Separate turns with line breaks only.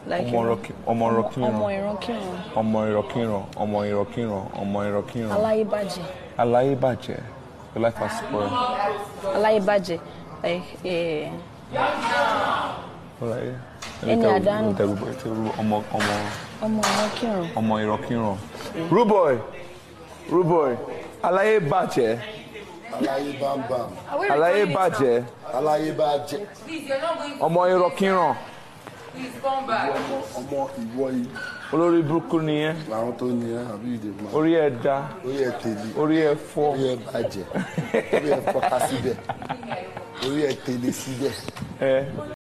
Like
ọmọ
you know,
ìrọ̀kí- ọmọ ìrọ̀kíran
ọmọ ìrankíran
ọmọ ìrọ̀kíran ọmọ ìrọ̀kíran ọmọ ìrọ̀kíran
aláyébàjẹ́
aláyébàjẹ́ láì fàsìkò rẹ̀
aláyébàjẹ́ like eh,
ọláyé
Ẹni àdánù.
ọmọ ọmọ
ọmọ ìrankíran
ọmọ ìrọ̀kíran. rúbọ̀ì rúbọ̀ì aláyébàjẹ́
aláyé bámbám
aláyébàjẹ́
aláyé bá jẹ
Please, you're not going to.
ọmọ ìrọ̀kíran
Please come back.
ọmọ ìwọ yìí
olórí burúkú nìyẹn
làwọn tó ní ẹ àbí ìdè máa
orí ẹ dá
orí ẹ tèlé
orí ẹ fọ́
orí ẹ bàjẹ́ orí ẹ fọ́ká síbẹ̀ orí ẹ tèlé síbẹ̀.
ẹ